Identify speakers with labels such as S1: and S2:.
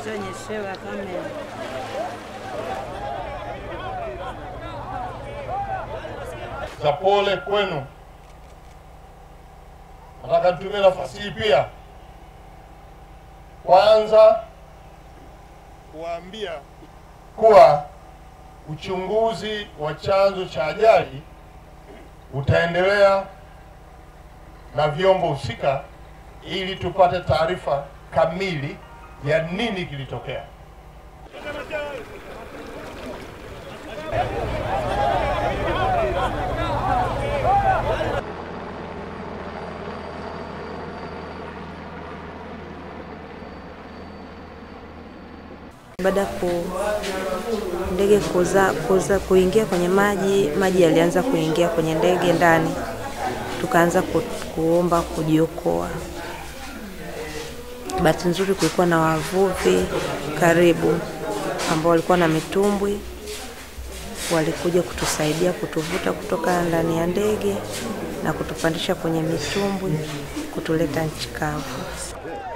S1: Nishonyeshewa kamera.
S2: za pole kwenu. Nataka nitumie nafasi hii pia kwanza kuwaambia kuwa uchunguzi wa chanzo cha ajali utaendelea na vyombo husika ili tupate taarifa kamili ya nini kilitokea.
S3: Baada ya ku ndege kuza, kuza, kuingia kwenye maji, maji yalianza kuingia kwenye ndege ndani, tukaanza ku, kuomba kujiokoa. Bahati nzuri kulikuwa na wavuvi karibu ambao walikuwa na mitumbwi, walikuja kutusaidia kutuvuta kutoka ndani ya ndege na kutupandisha kwenye mitumbwi kutuleta nchi kavu.